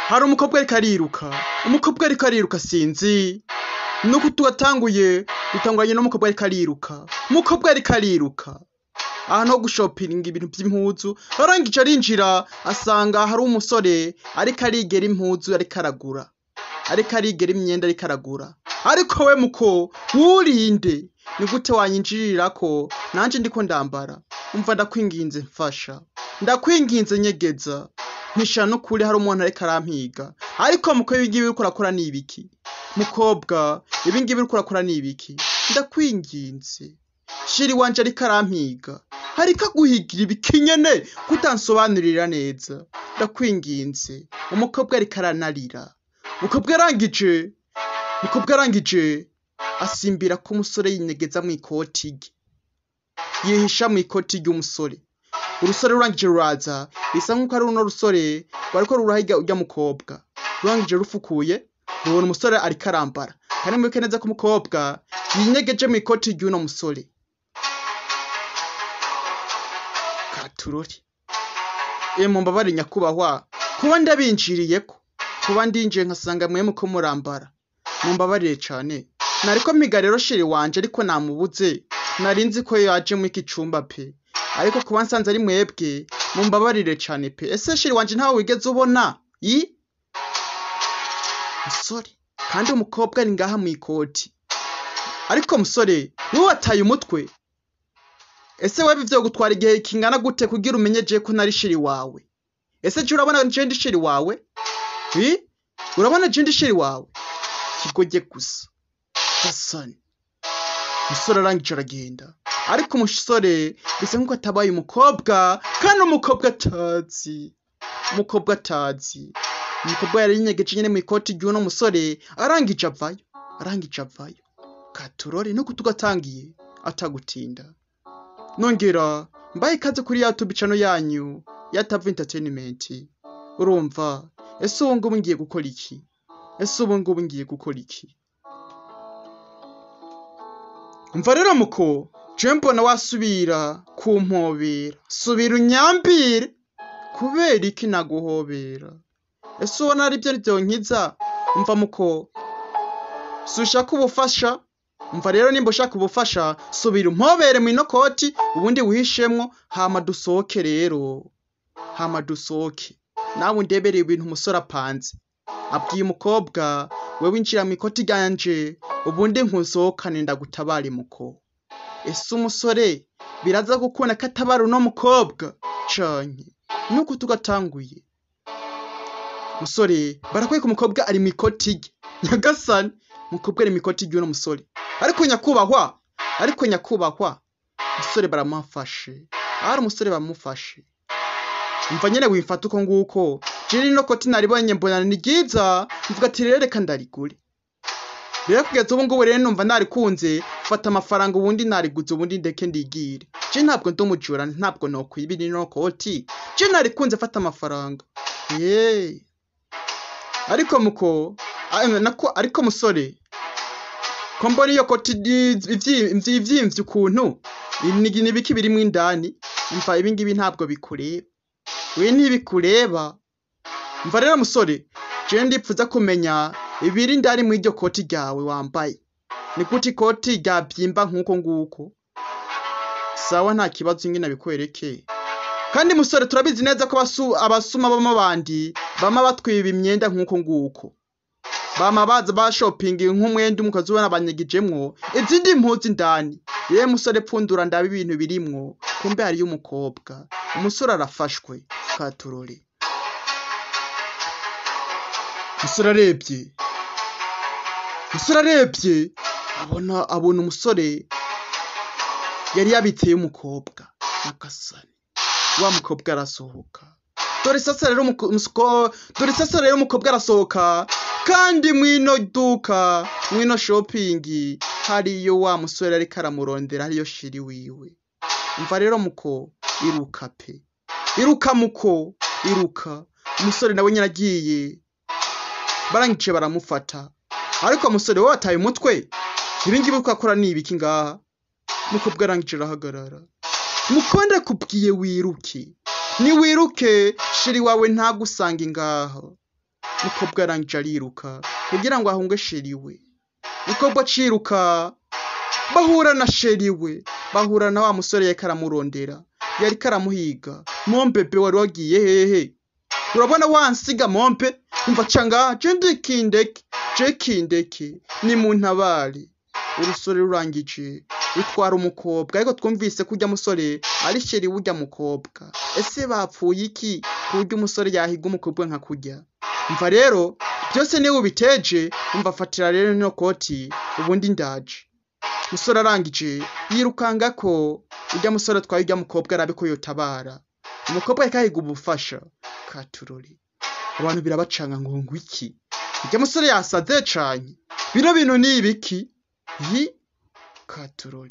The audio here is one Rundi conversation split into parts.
hari umukobwa ariko ariruka umukobwa ariko ariruka sinzi nuko tugatanguye dutanguranye n'umukobwa ariko ariruka umukobwa ariko ariruka ahantu ho gushopinga ibintu by'impuzu arangije arinjira asanga hari umusore ariko arigera impuzu ariko aragura ariko arigera imyenda ariko aragura ariko we muko wurinde ni gute wanyinjirira ko nanje ndiko ndambara umva ndakwinginze mfasha ndakwinginze nyegeza mpisha n'ukuri hari umuntu ariko arampiga ariko muko ibingibi uriko urakora ni ibiki mukobwa ibingibi uriko urakora ni ibiki ndakwinginze shiri wanje ariko arampiga hariko aguhigira ibiki nyene kutansobanurira neza ndakwinginze umukobwa ariko aranarira umukobwa arangije umukobwa arangije asimbira ko umusore yinyegeza mu ikoti rye yihisha mu ikoti ry'umusore urusore rurangije ruraza bisa nk'uko ari runo rusore rwariko rurahiga urya mukobwa rurangije rufukuye rubona umusore ariko arambara kandi mwibuke neza ko umukobwa yinyegeje mu ikoti ry'uno musore katurori e mumbabare nyakubahwa kuba ndabinjiriyeko kuba ndinjiye nkasanga mwemwe ko murambara mumbabarire cane nariko mpiga rero shiri wanje ariko namubuze nari nzi ko yaje muri iki cumba pe ariko kuba nsanze ari mwebwe mumbabarire cane pe ese shiri wanje ntawe wigeze ubona i musore kandi umukobwa ari ngaha mu ikoti ariko musore niwe wataye umutwe ese wewe ivyo gutwara igihe kingana gute kugira umenye je ko nari shiri wawe ese je urabona je ndi shiri wawe i urabona je ndi shiri wawe kigoye gusa gasani umusore arangije aragenda ariko umusore bisa nk'uko atabaye umukobwa kandi umukobwa atazi umukobwa atazi umukobwa yari yinyegeje nyene mu ikoti ry'uno musore arangije avayo arangije avayo katurore nuko tugatangiye atagutinda nongera mbaye ikaze kuri ya tubicano yanyu ya Tavu Entertainment urumva ese ubu ngubu ngiye gukora iki ese ubu ngubu ngiye gukora iki umva rero muko je mbona wasubira kumpobera subira unyambire kubera iki naguhobera ese ubona ari byo ryonkiza umva muko si ushaka ubufasha umva rero nimba ushaka ubufasha subira umpobere mu inokoti ubundi wihishemwo hama dusohoke rero hama dusohoke nawe undebereye ibintu umusore apanze abwiye umukobwa we winjira mu ikoti ryanje ubundi nkusohokane ndagutabare muko ese umusore biraza gukunda ko atabara uno mukobwa canke nuko tugatanguye musore barakwereka umukobwa ari mu ikoti rye nyagasani umukobwa ari mu ikoti ry'uno musore ariko nyakubahwa ariko nyakubahwa umusore baramufashe ahari umusore bamufashe umva nyene wimfata uko nguko je rino koti naribonye mbona ni ryiza mvuga ati rero reka ndarigure rero kugeza ubu ngubu rero numva narikunze fata amafaranga ubundi nariguze ubundi ndeke ndigire je ntabwo ndi umujura ntabwo nokwiba rino koti je narikunze fata amafaranga yeee ariko muko ah, nako ariko musore ko mbona iyo koti ivyimvye ukuntu ni ni biki birimwo indani umva ibingibi ntabwo bikureba we ntibikureba mva rero musore je ndipfuza kumenya ibiri indani mu iryo koti ryawe wambaye ni gute ikoti ryabyimba nk'uko nguko sawa nta kibazo ingene bikwereke kandi musore turabizi neza ko abasu- abasuma bama bandi bama batwiba imyenda nk'uko nguko bama baza bashopinga nk'umwenda umwe ukazubona banyagijemwo izindi mpuzu indani yewe musore pfundura ndaba ibintu birimwo kumbe hariyo umukobwa umusore arafashwe katurore umusore arebye umusore arebye abona abona umusore yari yabiteye umukobwa nyagasani wa mukobwa arasohoka dore sasa rero umuko- umusko- dore sasa rero umukobwa arasohoka kandi mwino duka mwino shopingi hariyo wa musore ariko aramurondera hariyo shiri wiwe umva rero muko iruka pe iruka muko iruka umusore nawe nyine agiye barangije baramufata ariko umusore we wataye umutwe ibingibi uko akora ni ibiki ngaha mukobwa arangije arahagarara mukonde kubwiye wiruke niwiruke shiri wawe ntagusanga ngaho mukobwa arangije ariruka kugira ngo ahunge sheri we mukobwa aciruka bahura na sheri we bahura na wa musore yariko aramurondera yariko aramuhiga mombebe wari wagiye hehe urabona wansiga mompe umva canga je ndikindeke je kindeke ni mu ntabare urusore rurangije rutwara umukobwa ariko twumvise ko urya musore ari sheri w'urya mukobwa ese bapfuye iki ku buryo umusore yahiga umukobwa nka kurya umva rero byose niwe ubiteje umva fatira rero ino koti ubundi ndaje musore arangije yirukanga ko urya musore atwaye urya mukobwa arabe ko yotabara umukobwa yariko ahiga ubufasha katurori abantu birabacanga ngo ngo iki urya musore yasaze cane bino bintu ni ibiki yi katurori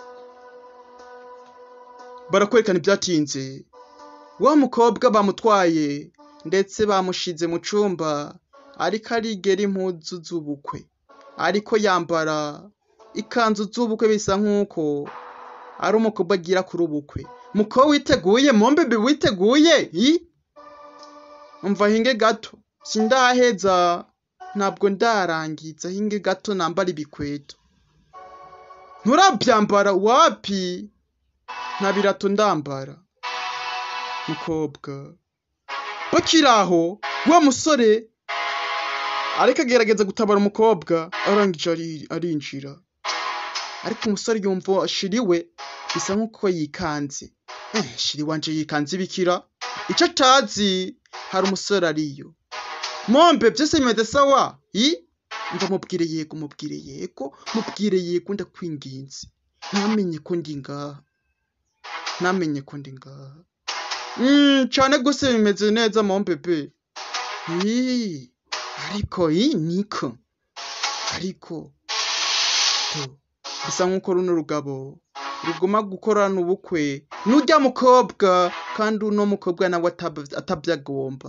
barakwerekana ibyatinze wa mukobwa bamutwaye ndetse bamushize mu cumba ariko arigera impuzu z'ubukwe ariko yambara ikanzu z'ubukwe bisa nk'uko ari umukobwa agira kuri ubukwe muko witeguye mombebe witeguye i umva hinge gato sindaheza ntabwo ndarangiza hinge gato nambara ibikweto nturabyambara wapi nta birato ndambara mukobwa bakiri aho wa musore ariko agerageza gutabara umukobwa arangije ari- arinjira ariko umusore yumva shiri we bisa nk'uko yikanze eh, shiri wanje yikanze ibikira icyo atazi hari umusore ariyo mombe byose bimeze sawa i mva mubwire yego mubwire yego mubwire yego ndakwinginze ntamenye ko ndi ngaha ntamenye ko ndi ngaha Mm, cane gose bimeze neza mombebe Ii, ariko i niko ariko to bisa nk'uko runo rugabo ruguma gukorana ubukwe n'urya mukobwa kandi uno mukobwa nawe atab- atavyagomba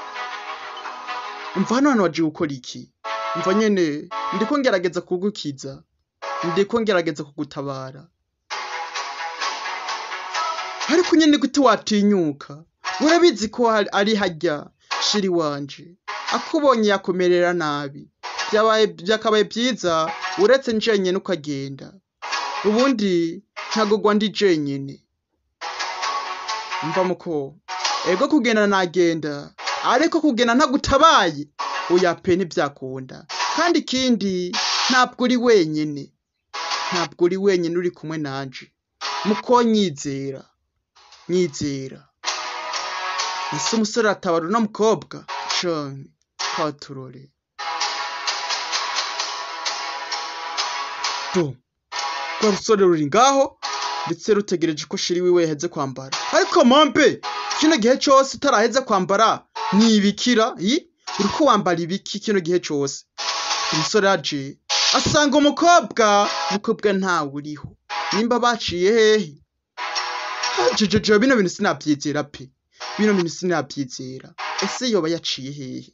umva hano hantu waje gukora iki umva nyene ndiko ngerageza kugukiza ndiko ngerageza kugutabara ariko nyene gute watinyuka urabizi ko hari- ari harya shiri wanje akubonye yakomerera nabi byabaye byakabaye byiza uretse njenyene ukagenda ubundi ntagogwa ndi jenyene mva muko ego kugenda nagenda ariko kugenda ntagutabaye oya pe ntibyakunda kandi ikindi ntabwo uri wenyene ntabwo uri wenyene uri kumwe nanje muko nyizera nyizera ese umusore atabara uno mukobwa cane katurore do rwa rusore ruri ngaho ndetse rutegereje ko shiri wiwe yaheze kwambara ariko mompe kino gihe cose utaraheze kwambara ni ibikira i uriko wambara ibiki kino gihe cose umusore aje asanga umukobwa umukobwa ntawe uriho nimba baciye hehe jejeje bino bintu sinabyizera pe bino bintu sinabyizera ese yoba yaciye hehe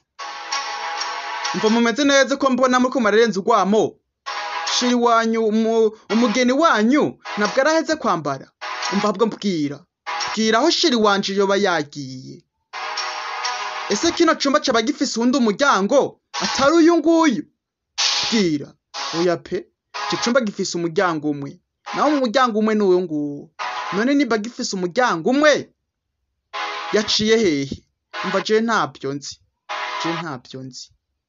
mva mumeze neza ko mbona muriko murarenza urwamo shiri wanyu umu- umugeni wanyu ntabwo araheze kwambara umva ahubwo mbwira bwira aho shiri wanje yoba yagiye ese kino cumba caba gifise uwundi umuryango atari uyu nguyu bwira oya pe ico cumba gifise umuryango umwe naho mu muryango umwe ni uwo nguwo none niba gifise umuryango umwe yaciye hehe umva je ntabyo nzi je ntabyo nzi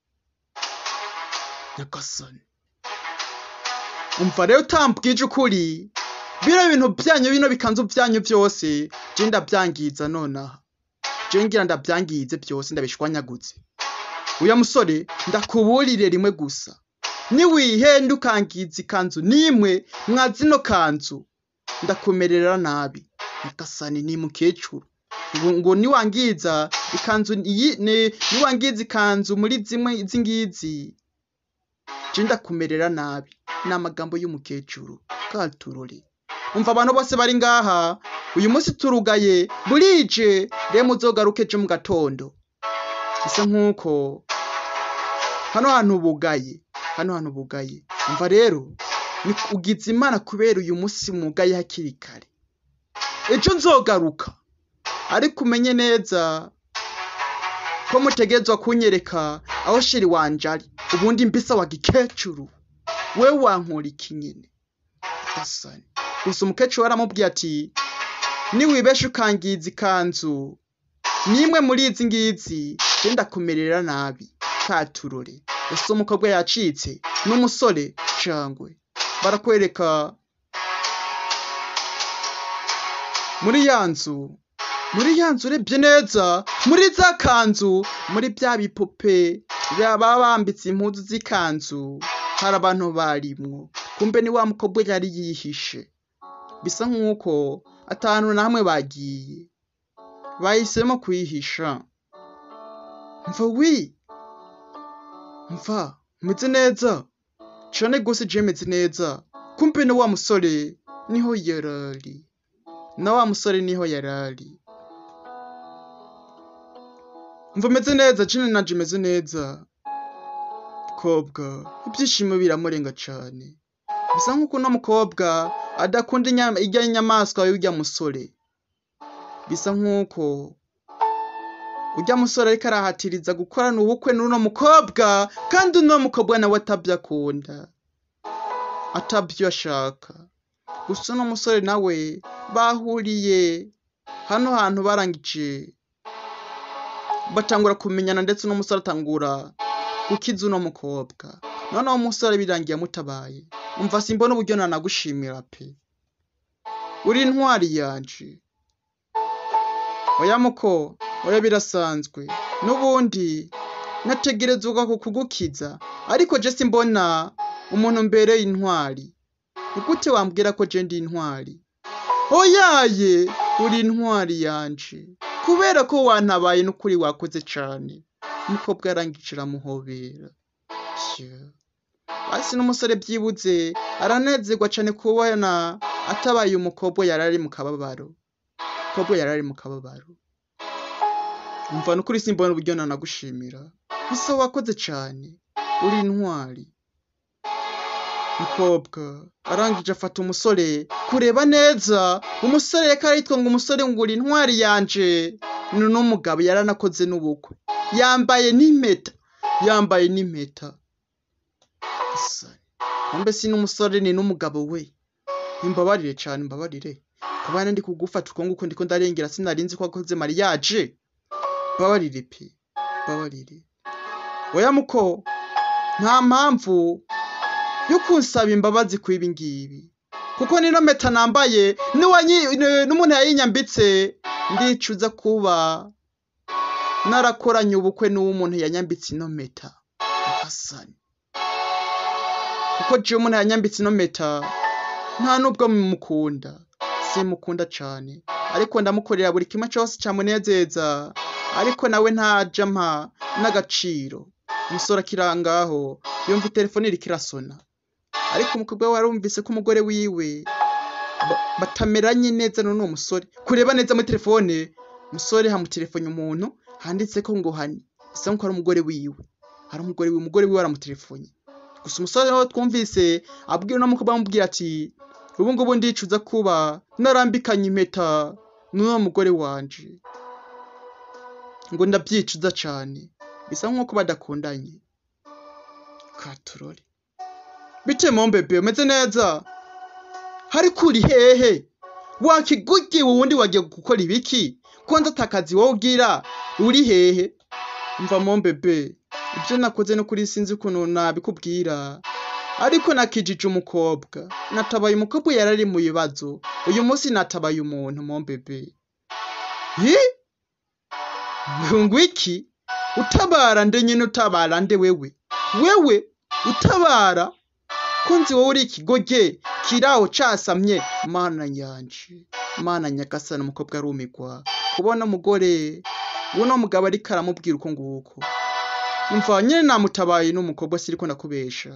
nyagasani umva rero utambwije ukuri bino bintu byanyu bino bikanzu byanyu byose je ndabyangiza nonaha je ngira ndabyangize byose ndabishwanyaguze uya musore ndakuburire rimwe gusa niwihenda ukangiza ikanzu n'imwe mwa zino kanzu ndakumerera nabi nyagasani ni mukecuru ngo, ngo niwangiza ikanzu iyi ni niwangiza ikanzu muri zimwe izi ngizi je ndakumerera nabi ni amagambo y'umukecuru katurore umva abantu bose bari ngaha uyu munsi turugaye burije rero muzogaruke ejo mu gatondo bisa nk'uko hano hantu bugaye hano hantu bugaye umva rero ni ugize imana kubera uyu munsi mugaye hakiri kare ejo nzogaruka ariko umenye neza ko mutegezwa kunyereka aho sheri wanje ari ubundi mbisa wa gikecuru we wankora iki nyene gasani gusa umukecuru aramubwiye ati niwibesha ukangiza ikanzu nimwe muri izi ngizi genda kumerera nabi katurore ese umukobwa yacitse n'umusore cangwe barakwereka muri ya nzu muri ya nzu urebye neza muri za kanzu muri bya bipupe baba bambitse impuzu z'ikanzu hari abantu barimwo kumbe ni wa mukobwa yari yihishe bisa nk'uko atanu na hamwe bagiye bahisemo kuyihisha mva wi mva umeze neza cane gose je meze neza kumbe na wa musore niho yarari na wa musore niho yarari mva meze neza jene nanje meze neza mukobwa ibyishimo biramurenga cane bisa nk'uko uno mukobwa adakunda inyama irya nyamaswa y'urya musore bisa nk'uko urya musore ariko arahatiriza gukorana ubukwe n'uno mukobwa kandi uno mukobwa nawe atabyo akunda atabyo ashaka gusa uno musore nawe bahuriye hano hantu barangije batangura kumenyana ndetse uno musore atangura gukiza uno mukobwa noneho umusore birangiye amutabaye umva simbona uburyo nanagushimira pe uri intwari yanje oya muko oya birasanzwe n'ubundi nategerezwa kukugukiza ariko je simbona umuntu mbereye intwari ni gute wambwira ko je ndi intwari oyaye uri intwari yanje kubera ko wantabaye n'ukuri wakoze cane umukobwa yarangije aramuhobera hasi n'umusore byibuze aranezerwa cane kubona atabaye umukobwa yari ari mu kababaro umukobwa yari ari mu kababaro umva n'ukuri simbona uburyo nanagushimira gusa wakoze cane uri intwari umukobwa arangije afata umusore kureba neza umusore reka aritwa ngo umusore ngo uri intwari yanje ni n'umugabo yaranakoze n'ubukwe yambaye n'impeta yambaye n'impeta kumbe si n'umusore ni n'umugabo we imbabarire cane imbabarire kabana ndi kugufata uko nguko ndiko ndarengera sinarinzi ko wakoze mariyaje mbabarire pe mbabarire oya muko nta mpamvu yo kunsaba imbabazi kw'ibi ngibi kuko nino mpeta nambaye n'umuntu yayinyambitse ndicuza kuba narakoranye ubukwe n'uw'umuntu yanyambitse ino mpeta hasani kuko jewe umuntu yanyambitse ino mpeta nta nubwo mumukunda simukunda cane ariko ndamukorera buri kimwe cose camunezeza ariko nawe ntaja mpa n'agaciro umusore akirangaho yumva itelefone iriko irasona ariko umukobwa we warumvise ko umugore wiwe batameranye neza n'uwo musore kureba neza muri telefone umusore hamutelefone umuntu handitseko ngo hani bisa nkuko ari umugore wiwe hari umugore wiwe umugore wiwe aramutelefone gusa umusore nawe twumvise abwira uno mukobwa amubwira ati ubu ngubu ndicuza kuba narambikanye impeta n'uwo mugore wanje ngo ndabyicuza cane bisa nk'uko badakundanye katurore bite mombebe umeze neza hariko uri hehe wakigugiwe uwundi wagiye gukora ibiki kwanza atakazi wowe ugira uri hehe mva mombebe ibyo nakoze no kuri sinzi ukuntu nabikubwira ariko nakijije umukobwa natabaye umukobwa yari ari mu bibazo uyu munsi natabaye umuntu mombebe hi ngo iki utabara nde nyine utabara nde wewe wewe utabara ko nzi wowe uri ikigoge kiraho casamye mana yanje mana nyagasani umukobwa arumigwa kubona umugore uno mugabo ariko aramubwira uko nguko umva nyine namutabaye n'umukobwa siriko ndakubesha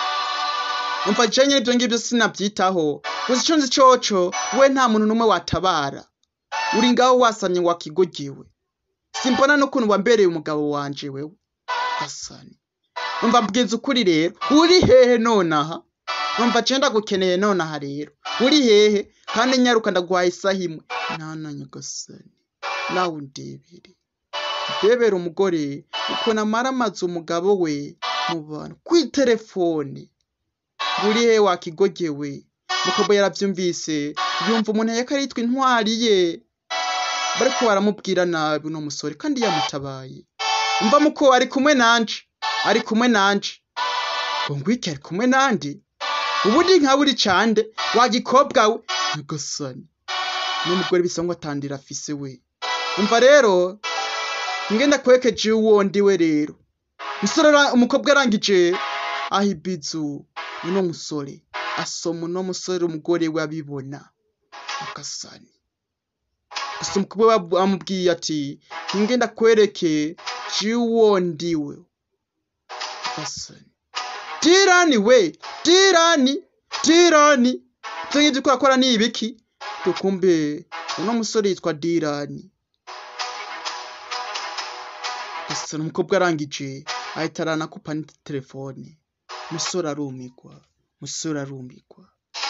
umva je nyine ibyo ngibyo sinabyitaho gusa ico nzi coco we nta muntu n'umwe watabara uri ngaho wasamye wakigogewe simbona n'ukuntu wambereye umugabo wanje wewe gasani umva mbwiza ukuri rero uri hehe nonaha umva je ndagukeneye nonaha rero uri hehe kandi nyaruka ndaguhaye isaha imwe nana nyagasani nawe undebere ndebera umugore ukuntu amara amaze umugabo we mu bantu kw'iterefone buri he wakigogewe mukobwa yaravyumvise yumva umuntu yako aritwa intwari ye bariko baramubwira nabi uno musore kandi yamutabaye umva muko ari kumwe nanje ari kumwe nanje ngo ngwiki ari kumwe nande ubundi nka buri cande wa gikobwa we nyagasani n'umugore bisa ngo atandira afise we umva rero ngenda kwekeje uwondi we rero musore ara- umukobwa arangije aha ibizu uno musore asoma uno musore umugore we abibona nyagasani gusa umukobwa we amubwiye ati ngenda kwereke jiwo ndiwe nyagasani dirani we dirani dirani ivyo ngivyo uko akora ni ibiki tukumbe uno musore yitwa dirani gusa umukobwa arangije ahita aranakupa ni telefone musore arumigwa musore arumigwa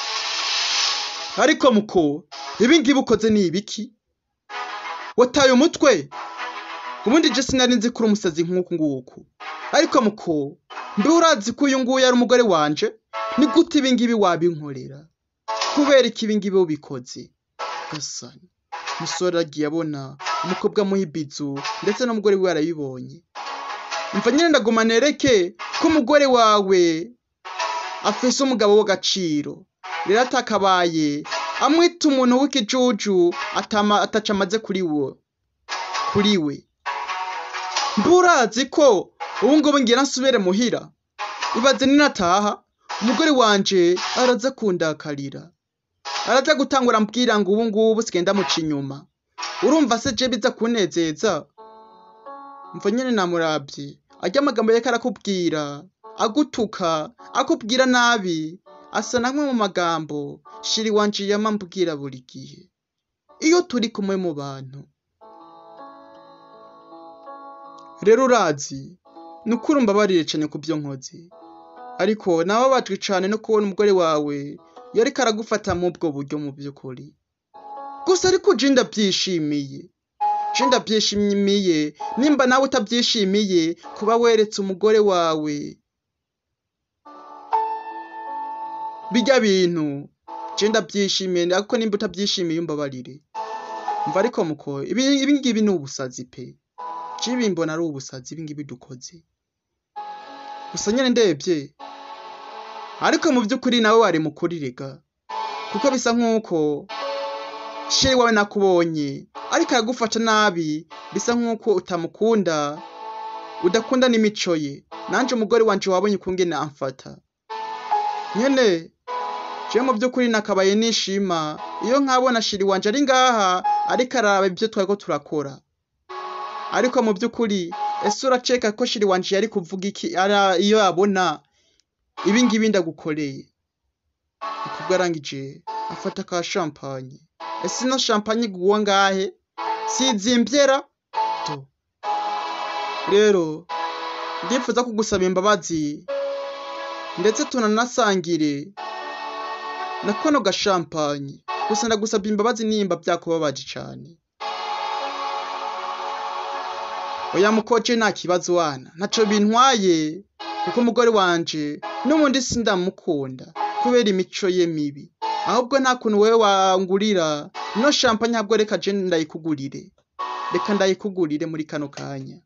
ariko muko ibi ngibi ukoze ni ibiki wataye umutwe ubundi je sinari nzi ko uri umusazi nk'uku nguku ariko muko mbe urazi ko uyu nguyu ari umugore wanje ni gute ibi ngibi wabinkorera kubera iki ibi ngibi ubikoze gasani umusore agiye abona umukobwa amuha ibizu ndetse n'umugore we arabibonye umva nyine ndaguma nereke ko umugore wawe afise umugabo w'agaciro rero atakabaye amwita umuntu w'ikijuju atama ataca amaze kuri wo kuri we mbe urazi ko ubu ngubu ngira nsubire muhira ibaze ninataha umugore wanje araza kundakarira araza gutangura ambwira ngo ubu ngubu sigenda muca inyuma urumva se je biza kunezeza mva nyene namuravye arya amagambo yariko arakubwira agutuka akubwira nabi asa namwe mu magambo shiri wanje yama ambwira buri gihe iyo turi kumwe mu bantu rero urazi ni ukuri umbabarire cane ku vyo nkoze ariko nababajwe cane no kubona umugore wawe yariko aragufata mu ubwo buryo mu by'ukuri gusa ariko je ndavyishimiye je ndavyishimiye nimba nawe utavyishimiye kuba weretse umugore wawe bijya bintu je ndavyishimiye ariko nimba utavyishimiye umbabarire mva ariko muko ibi ibi ngibi ni ubusazi pe je ibi mbona ari ubusazi ibi ngibi dukoze gusa nyene ndebye ariko mu by'ukuri nawe wari mukuri rega kuko bisa nk'uko sheri wawe nakubonye ariko aragufata nabi bisa nk'uko utamukunda udakunda n'imico ye nanje umugore wanje wabonye ukungene amfata nyene je mu by'ukuri nakabaye nishima iyo nkabona sheri wanje ari ngaha ariko araba ibyo twariko turakora ariko mu by'ukuri ese uraceka ko sheri wanje yari kuvuga iki ara iyo yabona ibi ngibi ndagukoreye ukubwo arangije afata ka champagne ese ino champagne iguwa ngahe sizimbyera to rero ndifuza kugusaba imbabazi ndetse tunanasangire na kano gashampanye gusa ndagusaba imbabazi nimba byakubabaje cane oya mukoce nta kibazo wana ntaco bintwaye kuko umugore wanje n'ubundi sindamukunda kubera imico ye mibi ahubwo nta kuntu wewe wangurira ino champagne ntabwo reka je ndayikugurire reka ndayikugurire muri kano kanya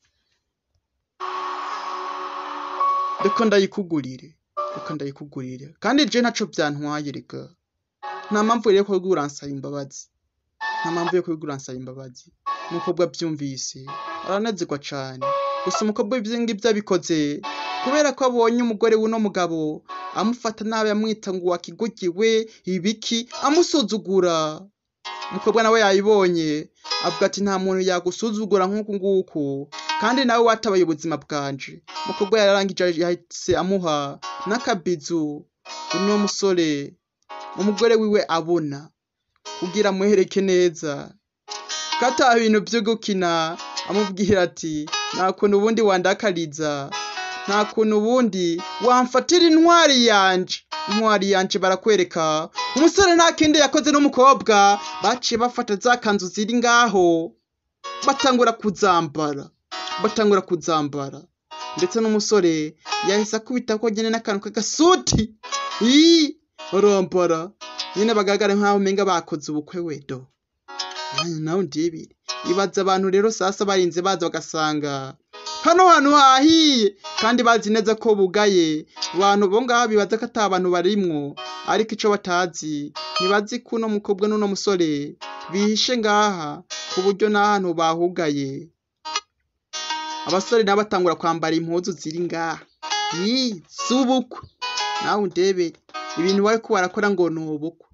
reka ndayikugurire reka ndayikugurire kandi je ntaco vyantwaye reka nta mpamvu rero ko uransaba imbabazi nta mpamvu yo kubigura nsaba imbabazi umukobwa abyumvise aranezerwa cane gusa umukobwa ivyo ngivyo abikoze kubera ko abonye umugore w'uno mugabo amufata nabi amwita ngo wakigugiwe ibiki amusuzugura umukobwa nawe yayibonye avuga ati nta muntu yagusuzugura nk'uku nguku kandi nawe watabaye ubuzima bwanje umukobwa yararangije yahise amuha n'akabizu uno musore umugore wiwe abona kugira amuhereke neza kata ibintu vyo gukina amubwira ati nta kuntu ubundi wandakariza nta kuntu ubundi wamfatira intwari yanje intwari yanje barakwereka umusore nta kindi yakoze n'umukobwa baciye bafata za kanzu ziri ngaho batangura kuzambara batangura kuzambara ndetse n'umusore yahise akubita ko nyine n'akantu k'agasuti ii barambara nyine bagaragara nk'aho umenga bakoze ubukwe wedo nawe ndibiri ibaza abantu rero sasa barinze baza bagasanga hano hantu hahiye kandi bazi neza ko bugaye abantu bo ngaho bibaza ko ata bantu barimwo ariko ico batazi ntibazi ko uno mukobwa n'uno musore bihishe ngaha ku buryo n'ahantu bahugaye abasore nabo batangura kwambara impuzu ziri ngaha ii z'ubukwe nawe undebere ibintu bariko barakora ngo ni ubukwe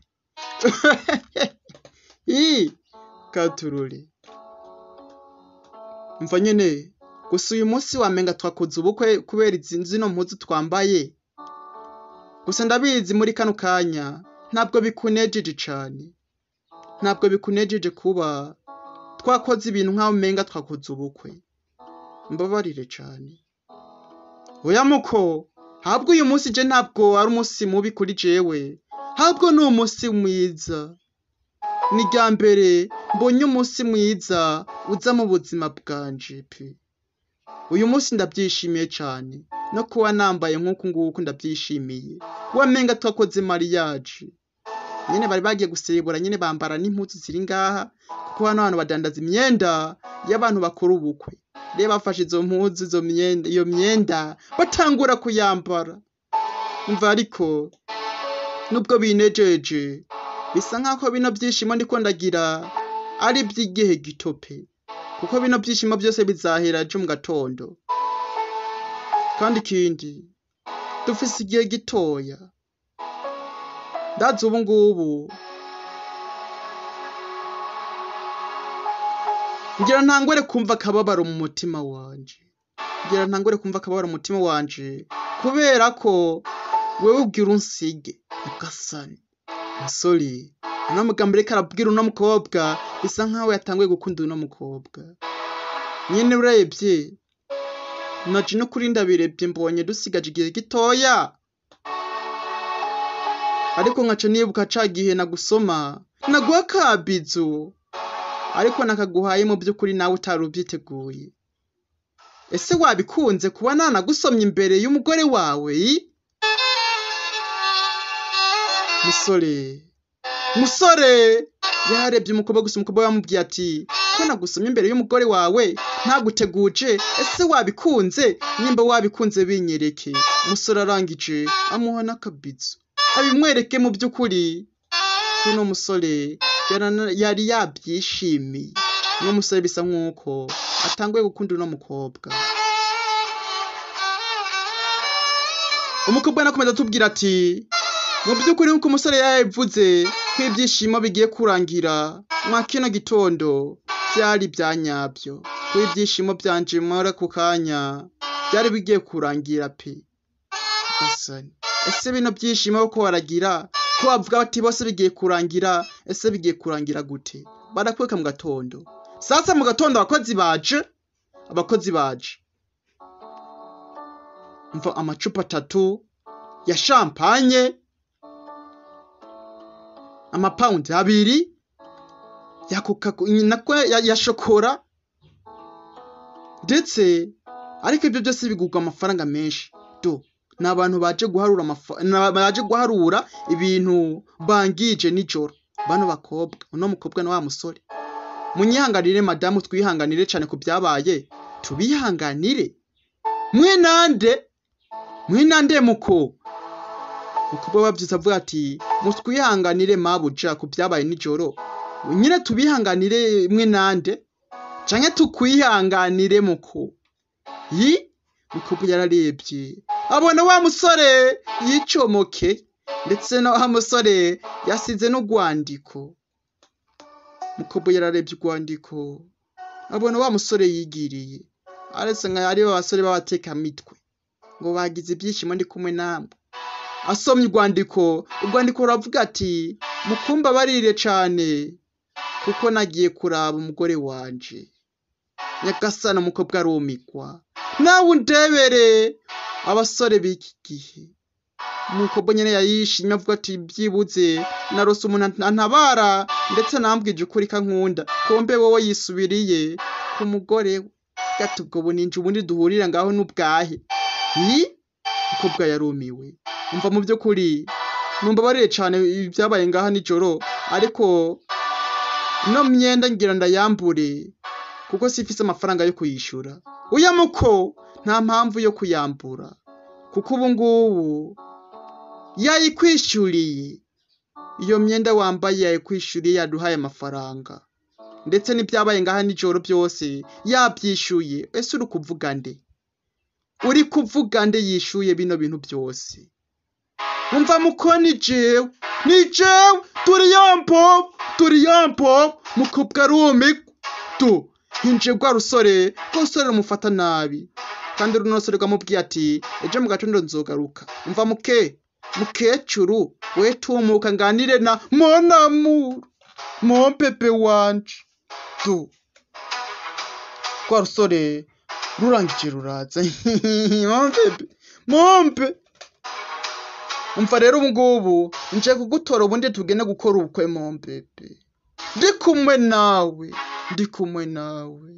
ii katurore mva nyene gusa uyu munsi wamenga twakoze ubukwe kubera izi zino mpuzu twambaye gusa ndabizi muri kano kanya ntabwo bikunejeje cane ntabwo bikunejeje kuba twakoze ibintu nk'aho umenga twakoze ubukwe mbabarire cane oya muko habwo uyu munsi je ntabwo ari umunsi mubi kuri jewe habwo ni umunsi mwiza ni rya mbere mbonye umunsi mwiza uza mu buzima bwanje pe uyu munsi ndabyishimiye cane no kuba nambaye nk'uku nguku ndabyishimiye wamenga twakoze mariage nyene bari bagiye guserebura nyene bambara n'impuzu ziri ngaha kuko hano hantu badandaza imyenda y'abantu bakora ubukwe rero bafashe izo mpuzu izo myenda iyo myenda batangura kuyambara umva ariko nubwo binejeje bisa nk'ako bino byishimo ndiko ndagira ari iby'igihe gito pe kuko bino byishimo byose bizahera ejo mu gatondo kandi ikindi dufise igihe gitoya ndazi ubu ngubu ngira ntangore kumva akababaro mu mutima wanje ngira ntangore kumva akababaro mu mutima wanje kubera ko wewe ubwira unsige ugasani musore uno mugambo reka arabwira uno mukobwa bisa nkaho yatanguye gukunda uno mukobwa nyine urebye naje no kuri ndabirebye mbonye dusigaje igihe gitoya ariko nkaca nibuka ca gihe nagusoma naguha kabizu ariko nakaguhaye mu by'ukuri nawe utari ubyiteguye ese wabikunze kuba nanagusomye imbere y'umugore wawe musore musore yarebye umukobwa gusa umukobwa yamubwiye ati ko nagusomye imbere y'umugore wawe ntaguteguje ese wabikunze nimba wabikunze binyereke umusore arangije amuha n'akabizu abimwereke mu by'ukuri kuno musore yari yabyishimiye uno musore bisa nk'uko atanguye gukunda uno mukobwa umukobwa anakomeza atubwira ati mu by'ukuri nk'uko umusore yabivuze ko ibyishimo bigiye kurangira mwa kino gitondo byari bya nyabyo ko ibyishimo byanje muri ako kanya byari bigiye kurangira pe gasani ese bino byishimo ko baragira ko bavuga bati bose bigiye kurangira ese bigiye kurangira gute barakweka mu gatondo sasa mu gatondo abakozi baje abakozi baje mva amacupa atatu ya champagne amapawundi abiri ya coca nako ya, ya shokora ndetse ariko ibyo byose bigurwa amafaranga menshi do ni abantu baje guharura baje guharura ibintu bangije nijoro bano bakobwa uno mukobwa na wa musore munyihanganire madamu twihanganire cyane ku byabaye tubihanganire mwenande mwenande muko mukobwa wabyiza avuga ati mutwihanganire mabuja ku byabaye nijoro nyine tubihanganire mwenande canke tukwihanganire muko yi mukobwa yararebye abona wa musore yicomoke ndetse na wa musore yasize n'urwandiko mukobwa yararebye urwandiko abona wa musore yigiriye aretse nka ari basore b'abatekamitwe ngo bagize ibyishimo ndi kumwe namwe asomye urwandiko urwandiko ruravuga ati mukumba barire cane kuko nagiye kuraba umugore wanje nyagasana umukobwa arumigwa nawe undebere abasore b'iki gihe umukobwa nyene yayishimye avuga ati byibuze narose umuntu antabara ndetse nambwije ukuri kankunda kombe wowe yisubiriye ku mugore we gato ubwo buninja ubundi duhurira ngaho n'ubwahe hi umukobwa yarumiwe umva mu by'ukuri numva bariye cyane ibyabaye ngaha nijoro ariko ino myenda ngira ndayambure kuko sifise amafaranga yo kuyishura uya muko nta mpamvu yo kuyambura kuko ubu ngubu yayikwishuriye iyo myenda wambaye yayikwishuriye yaduhaye amafaranga ndetse n'ibyabaye ngaha nijoro byose yabyishyuye ese uri kuvuga nde uri kuvuga nde yishyuye bino bintu byose umva muko ni jewe ni jewe turi yampo turi yampo mukobwa arumigwa tu hinjiye rwa rusore rwa rusore rumufata nabi kandi runo rusore rwamubwiye ati ejo mu gatondo nzogaruka umva muke mukecuru we tumuka nganire na monamuru mompepe wanje tu rwa rusore rurangije ruraza mompepe mompe umva rero ubu ngubu nje kugutora ubundi tugende gukora ubukwe mompepe ndi kumwe nawe ndi kumwe nawe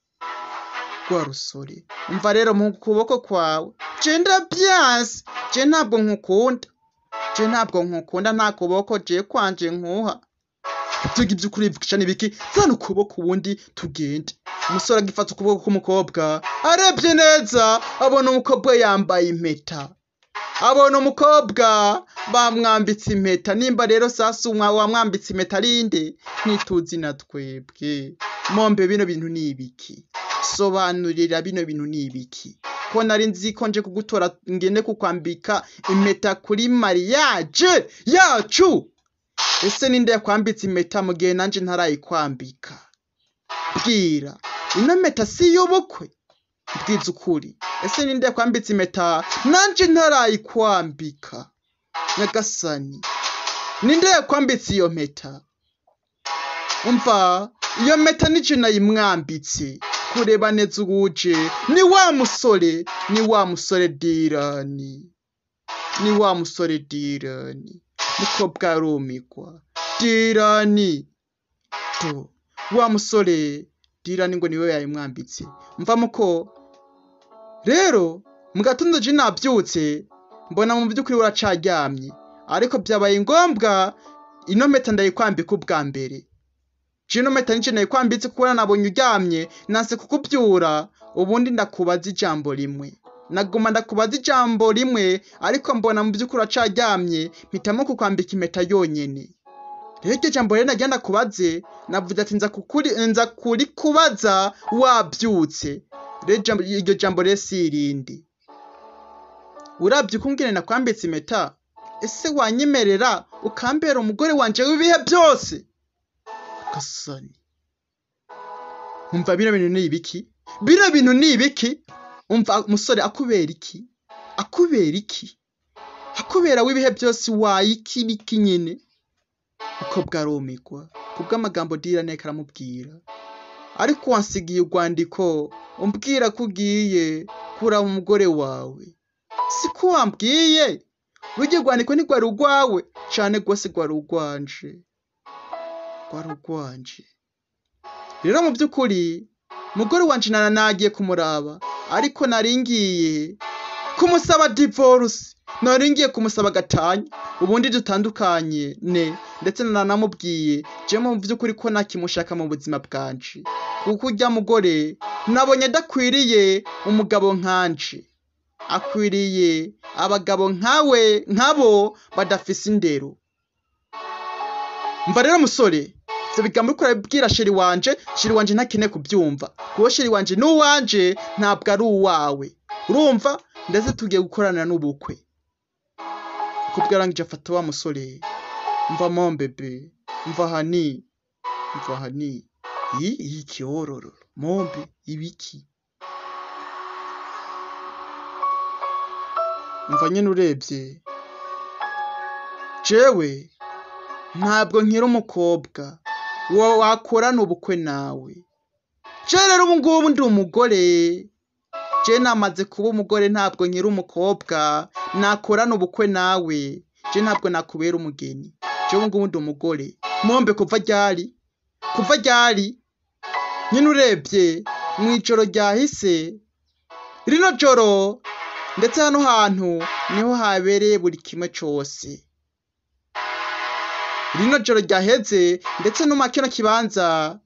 rwa rusore umva rero mu kuboko kwawe je ndabyanse je ntabwo nkukunda je ntabwo nkukunda nta kuboko je kwanje nkuha ibyo ngibyo ukuri bivugisha n'ibiki zana ukuboko ubundi tugende umusore agifata ukuboko k'umukobwa arebye neza abona umukobwa yambaye impeta abona umukobwa bamwambitse impeta nimba rero sasa umwa wamwambitse impeta arinde ntituzi na twebwe mombe bino bintu ni ibiki sobanurira bino bintu ni ibiki ko nari nzi ko nje kugutora ngende kukwambika impeta kuri mariage yacu ese ninde yakwambitse impeta mu gihe nanje ntarayikwambika bwira ino mpeta si iy'ubukwe bwiza ukuri ese ninde yakwambitse impeta nanje ntarayikwambika nyagasani ninde yakwambitse iyo mpeta umva iyo mpeta nije nayimwambitse kureba neza uwuje ni wa musore ni wa musore dirani ni wa musore dirani mukobwa arumigwa dirani to wa musore dirani ngo niwe yayimwambitse mva muko rero mu gatondo je nabyutse mbona mu by'ukuri uracaryamye ariko byabaye ngombwa ino mpeta ndayikwambika ubwa mbere jino mpeta nije nayikwambitse kuko nabonye uryamye nanse kukubyura ubundi ndakubaza ijambo rimwe naguma ndakubaza ijambo rimwe ariko mbona mu by'ukuri uracaryamye mpitamo kukwambika impeta yonyene rero iryo jambo rero nagira ndakubaze navuze ati nza kukuri nza kuri kubaza wabyutse rero ijambo- iryo jambo rero si irindi urabye uko ngene nakwambitse impeta ese wanyemerera ukambera umugore wanje w'ibihe byose gasani umva bino bintu ni ibiki bino bintu ni ibiki umva umusore akubera iki akubera iki akubera w'ibihe byose wayiki biki nyine uko bwarumigwa kubw'amagambo dirane karamubwira ariko wansigiye urwandiko umbwira ko ugiye kuraba umugore wawe siko wambwiye rujya rwandiko ntigwari urwawe cane rwose rwari urwanje rwari urwanje rero mu by'ukuri mugore wanje nara nagiye kumuraba ariko nari ngiye kumusaba divorce nari ngiye kumusaba gatanya ubundi dutandukanye ne ndetse nanamubwiye jewe mu by'ukuri ko nakimushaka mu buzima bwanje kuko urya mugore nabonye adakwiriye umugabo nkanje akwiriye abagabo nkawe nkabo badafise indero mva rero musore ivyo bigambo uriko urabibwira sheri wanje sheri wanje ntakeneye kubyumva kuko sheri wanje n'uwanje ntabwo ari uwawe urumva ndetse tugiye gukorana n'ubukwe kubwo yarangije afata wa musore mva mombebe mva hani mva hani iyi iyi kiyororo mombe ibiki mva nyine urebye jewe ntabwo nkiri umukobwa wa wakorana ubukwe nawe je rero ubu ngubu ndi umugore je namaze kuba umugore ntabwo nkiri umukobwa nakorana ubukwe nawe je ntabwo nakubera umugeni je ubu ngubu ndi umugore mombe kuva ryari kuva ryari nyine urebye mu ijoro ryahise rino joro ndetse hano hantu niho habereye buri kimwe cyose rino joro ryaheze ndetse no mu kino kibanza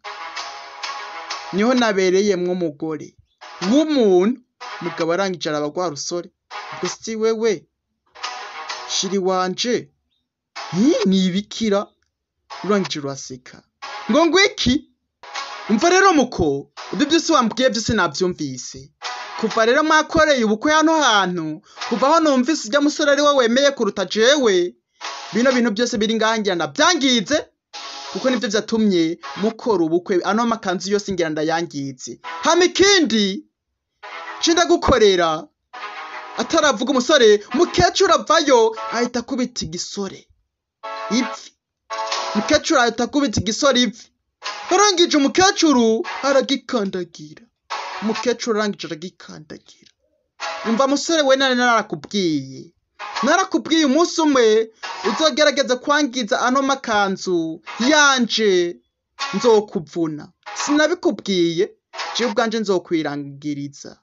niho nabereyemwo umugore w'umuntu mugabo arangije arabagwa rusore ubwo si wewe shiri wanje Hi, ni ibikira urangije uraseka ngo ngwiki umva rero muko ibyo byose wambwiye byose nabyumvise kuva rero mwakoreye ubukwe hano hantu kuva aho numvise ujya musore ari we wemeye kuruta jewe bino bintu byose biri ngaha ngira ndabyangize kuko nibyo byatumye mukora ubukwe ano makanzu yose ngira ndayangize hama ikindi nshinda gukorera ataravuga umusore mukecuru avayo ahita akubita igisore ivi mukecuru ahita akubita igisore ivi arangije umukecuru aragikandagira umukecuru arangije aragikandagira umva musore we nari narakubwiye narakubwiye umunsi umwe uzogerageza kwangiza ano makanzu yanje nzokuvuna sinabikubwiye jewe ubwanje nzokwirangiriza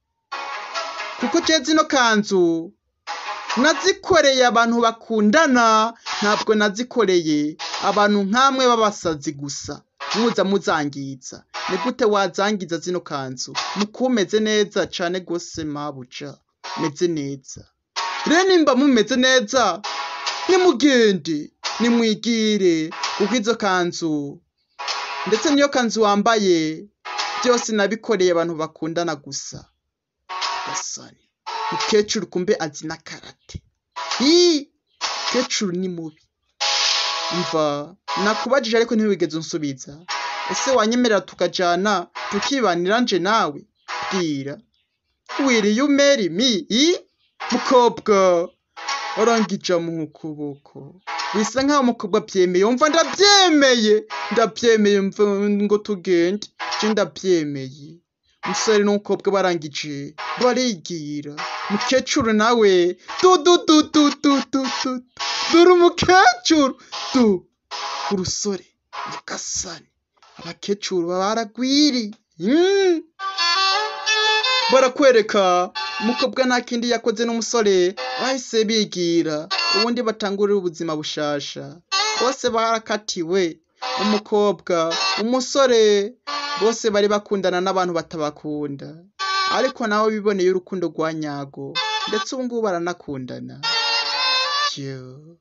kuko je zino kanzu nazikoreye abantu bakundana ntabwo nazikoreye abantu nk'amwe b'abasazi gusa muza muzangiza ni gute wazangiza zino kanzu mukumeze neza cane gose mabuja meze neza rero nimba mumeze neza nimugende nimwigire kuko izo kanzu ndetse niyo kanzu wambaye byose nabikoreye abantu bakundana gusa gasani mukecuru kumbe azi na karate ii mukecuru ni mubi umva nakubajije ariko ntiwigeze unsubiza ese wanyemerera tukajana tukibanira nje nawe bwira wiriye umeri mi i mukobwa arangije mu ukuboko bisa nkaho umukobwa abyemeye umva ndabyemeye ndabyemeye mva ngo tugende je ndabyemeye umusore n'umukobwa barangije barigira mukecuru nawe du du du du du du du dore umukecuru du urusore nyagasani abakecuru baragwiri Mm. barakwereka umukobwa nta kindi yakoze n'umusore bahise bigira ubundi batangurira ubuzima bushasha bose barakatiwe umukobwa umusore bose bari bakundana n'abantu batabakunda ariko nabo biboneye urukundo rwa nyago ndetse ubu ngubu baranakundana Yo.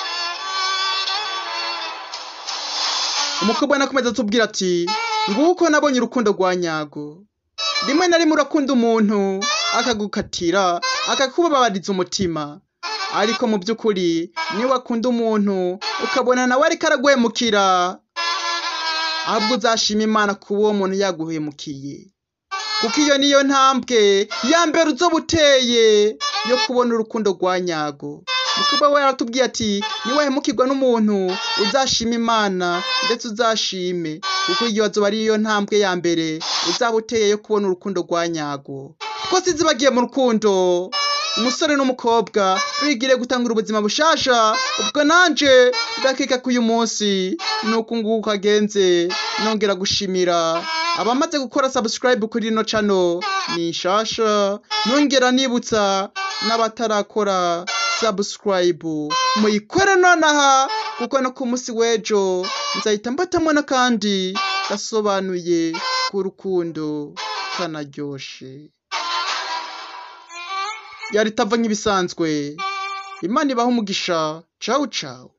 umukobwa anakomeza atubwira ati nguko nabonye urukundo rwa nyago rimwe na rimwe urakunda umuntu akagukatira akakubabariza umutima ariko mu by'ukuri niba wakunda umuntu ukabona nawe ariko araguhemukira ahubwo uzashima imana kuba uwo muntu yaguhemukiye kuko iyo niyo ntambwe ya mbere uzoba uteye yo kubona urukundo rwa nyago mukobwa we yaratubwiye ati niwahemukirwa n'umuntu uzashima imana ndetse uzashime kuko iyo azoba ari yo ntambwe ya mbere uzaba uteye yo kubona urukundo rwa nyago twese zibagiye mu rukundo umusore n'umukobwa bigire gutangura ubuzima bushasha ubwo nanje ndakeka ko uyu munsi nuko nguko kagenze nongera gushimira abamaze gukora subscribe kuri rino channel ni shasha nongera nibutsa n'abatarakora subscribe muyikore nonaha kuko no ku munsi w'ejo nzahita mbatamo n'akandi gasobanuye ku rukundo kanaryoshe yari itava nk'ibisanzwe imana ibaha umugisha cawu cawu